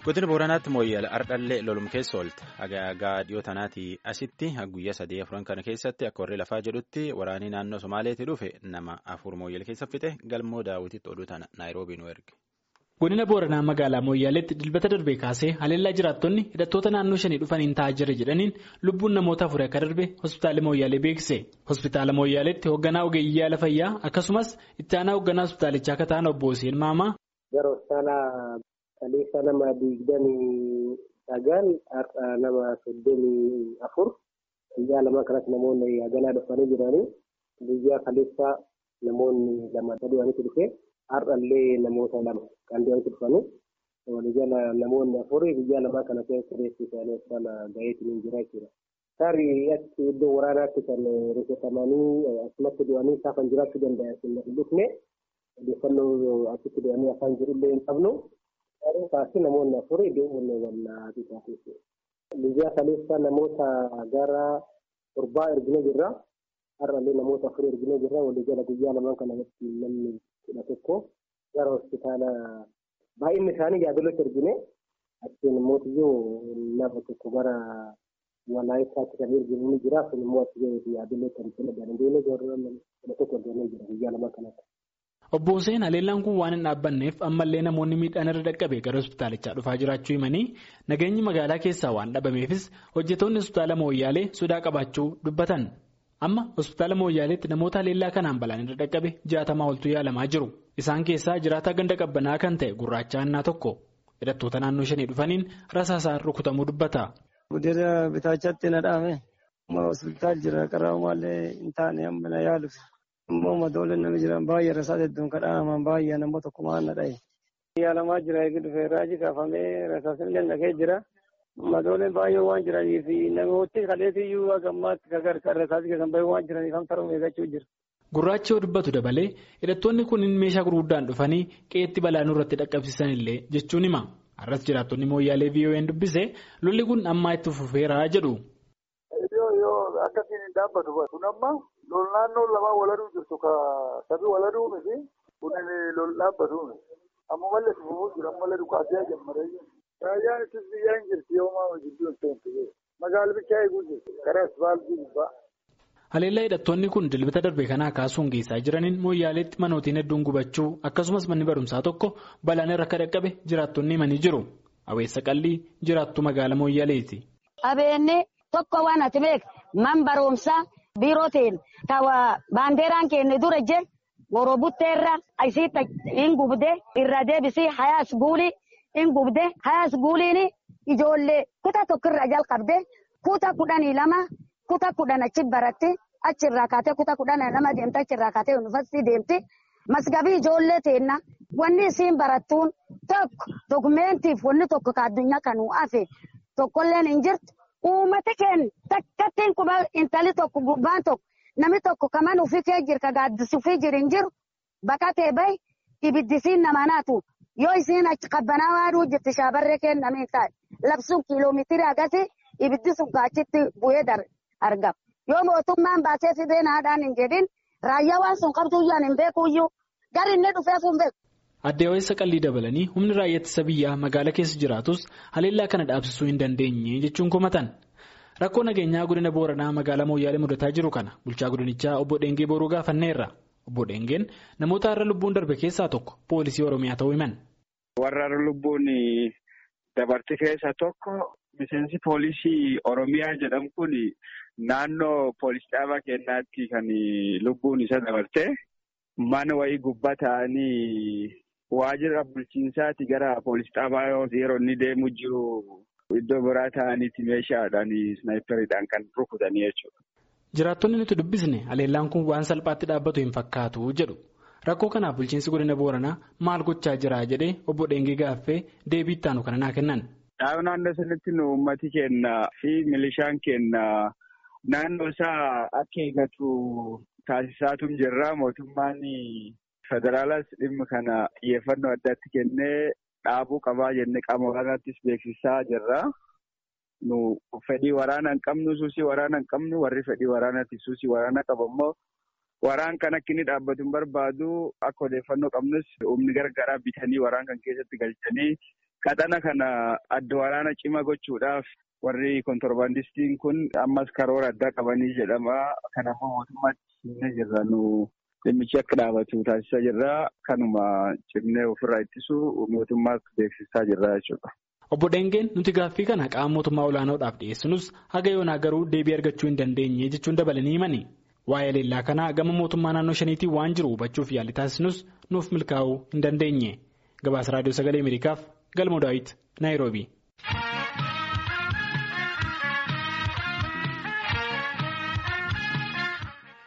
Godina Booranaatti mooyyala ardhallee lolum keessa oolte agaagaa dhiyoo tanaatii asitti guyyaa sadii afuran kana keessatti akka warri lafaa jedhutti waraanii naannoo Somaaleetii dhufe nama afur mooyyala keessa fixe galmoo daawwititti oduu tana Naayiroobii nu erge. Godina Booranaa magaalaa Mooyyaaleetti dilbata darbee kaasee haleellaa jiraattonni hidhattoota naannoo shanii dhufaniin taa'aa jira jedhaniin lubbuun namoota afurii akka darbe hospitaala Mooyyaalee beeksise. Hospitaala Mooyyaaleetti hoogganaa ogeeyyii yaala fayyaa akkasumas itti aanaa hoogganaa hospitaalichaa akka ta'an obbo Hussein Maamaa. Gara hospitaala kaleessa nama digdamii sagal har'a nama soddomii afur guyyaa lama kanatti namoonni haganaa dhufanii jiranii guyyaa kaleessa namoonni lama sadii walitti dhufe. Har'allee namoota lama kan deemtu dhufanii walijala namoonni afurii guyyaa lamaa kana keessa reessi isaanii hospitaala gaheetiin jira jechuudha. Tarii achi iddoo waraanaatti kan rukutamanii asumatti du'anii saafan jiraachuu danda'a hin dhufne odeeffannoo achitti du'anii afaan jirullee hin qabnu. Garuu kaasii namoonni afurii deemuun wallaa bitaa Guyyaa kaleessa namoota gara torbaa ergine jirra. Har'allee namoota afurii ergine jirra. Walijala guyyaa lamaan kana namni kudha tokko gara hospitaala baay'inni isaanii yaadolotti ergine achiin immoo nama tokko gara walaayittaatti kan erginu ni jira kun immoo achi yaadolotti kan fayyadaman kudha tokko ergamee jira guyyaa lama kanatti. Obbo Hussein haleellaan kun waan hin dhaabbanneef ammallee namoonni miidhaan irra dhaqqabe gara hospitaalichaa dhufaa jiraachuu himanii nageenyi magaalaa keessaa waan dhabameefis hojjetoonni hospitaala Mooyyaalee sodaa qabaachuu dubbatan. Amma hospitaala Mooyyaaleetti namoota haleellaa kanaan balaan irra dhaqqabe jaatamaa oltu yaalamaa jiru. Isaan keessaa jiraataa ganda qabbanaa kan ta'e gurraacha annaa tokko hidhattoota naannoo shanii dhufaniin rasaasaan rukutamuu dubbata. Guddina bitaachatti na dhaame. Amma hospitaal jira qaraamallee hin taane amma na yaaluuf. Ammoo madooleen nama jiran baay'ee rasaasa hedduun kadhaaman baay'ee nama tokko maan na dhaye. Yaalamaa jira eegi dhufee raajii kaafamee rasaasni lallakee jira. Madooleen baay'ee waan jiraniif namooti kaleessiyyuu hagammaatti gargaarsa rasaasni keessan baay'ee waan jiraniif hamsa eeggachuu jira. Gurraachi yoo dubbatu dabalee hidhattoonni kunniin meeshaa gurguddaan dhufanii qeetti balaa nurratti dhaqqabsiisan illee jechuun hima. Har'as jiraattonni mooyyaalee VOA'n dubbise lolli kun ammaa itti fufeera jedhu. Yoo yoo akkasiin hin dhaabbatu kun amma lol naannoo lamaa waladuu jirtu ka sabii waladuu miti kun lol dhaabbatu amma mallee fufuu jira ammallee dhukaasee jammaree Raayyaan ittis biyyaa hin jirti yoo maa jidduu hin ta'e magaala bichaa eeguu jirti karaa asfaaltii gubbaa. Haleellaa hidhattoonni kun dilbata darbe kanaa kaasuun geessaa jiraniin mooyyaaleetti manootiin hedduun gubachuu akkasumas manni barumsaa tokko balaan irra akka dhaqqabe jiraattonni himanii jiru. Aweessa qallii jiraattu magaala mooyyaaleeti. Qabeenyi tokko waan ati beek man barumsaa biiroo ta'een tawa baandeeraan keenya dura je goroo butteerra isiitti hin gubde irra deebisii hayaas guulii. In gubde hayaas guuliin ijoollee kutaa tokkorraa jalqabde kutaa kudhanii lama kutaa kudhan achi baratti achirraa kaatee kutaa kudhanii lama deemte achirraa kaatee yuunivarsiitii deemti. Masgabii ijoollee teenna wanni isiin barattuun tokko dokumeentiif wanni tokko ka addunyaa kanuu hafe tokkolleen hin jirtu. Uummata keenya takkattiin quba intali tokko gubbaan tokko namni tokko kaman ofii kee jira ka gaaddisi ofii jiru hin jiru baqatee bahi ibiddisiin nama naatu. Yoo isiin achi qabbanaa waaduu jirti shaabarree kennamee taate labsuun kiiloomeetirii agasii ibiddi sun achitti bu'ee argama. Yoo mootummaan baasee fidee naadhaan hin jedhin raayyaa waan sun qabduyyaan hin beekuyyuu gari inni dhufeef hin beeku. Addee Aweessa qallii dabalanii humni raayyaa ittisa biyyaa magaala keessa jiraatus haleellaa kana dhaabsisuu hin dandeenye jechuun komatan. Rakkoo nageenyaa godina Booranaa magaalaa Mooyyaalee mudataa jiru kana bulchaa godinichaa obbo Dheengee Booruu gaafanneerra. Obbo Dheengeen namoota har'a lubbuun darbe keessaa tokko poolisii Oromiyaa ta'uu himan. Warra lubbuun dabarte keessa tokko miseensi poolisii Oromiyaa jedhamu kun naannoo poolisii dhaabaa keenyaatti kan lubbuun isa dabarte mana wayii gubbaa ta'anii waajjira bulchiinsaati gara poolisii dhaabaa yeroo inni deemu jiru iddoo biraa ta'aniiti meeshaadhaan snaayiperiidhaan kan rukutanii jechuudha. Jiraattonni nuti dubbisne haleellaan kun waan salphaatti dhaabbatu hin fakkaatu jedhu. Rakkoo kanaaf bulchiinsi godina Booranaa maal gochaa jira jedhee obbo Dheengee gaaffee deebii itti aanu kana naa kennan. Dhaabni naannoo sanatti nu uummati keenya fi milishaan keenya naannoo isaa akka eegatu taasisaatu jirra. Mootummaan federaalaas dhimma kana xiyyeeffannoo addaatti kennee dhaabuu qabaa jennee qaama waraanaattis beeksisaa jirra. Nu fedhii waraana hin qabnu suusii waraana hin qabnu warri fedhii waraanaatti suusii waraana qabu immoo waraan kan akka inni dhaabbatu hin barbaadu akka odeeffannoo qabnus humni gargaaraa bitanii waraan kan keessatti galchanii qaxana kana adda waraana cima gochuudhaaf warri kontorbaandistiin kun ammas karoora addaa qabanii jedhama. Kanaafuu mootummaatti himnee jirra nu dhimmichi akka dhaabatu taasisaa jirra. Kanuma cimnee ofirraa ittisu mootummaatti beeksisaa jirra jechuudha. Obbo Dengeen nuti gaaffii kana qaama mootummaa olaanoodhaaf dhiyeessinus haga yoonaa garuu deebii argachuu hin dandeenye jechuun dabalanii himani. Waa'ee leellaa kanaa gama mootummaa naannoo shaniitiin waan jiru hubachuuf yaalii taasisnus nuuf milkaa'uu hin dandeenye. Gabaasa Raadiyoo Sagalee Ameerikaaf Galmoo Daawit Naayiroobii.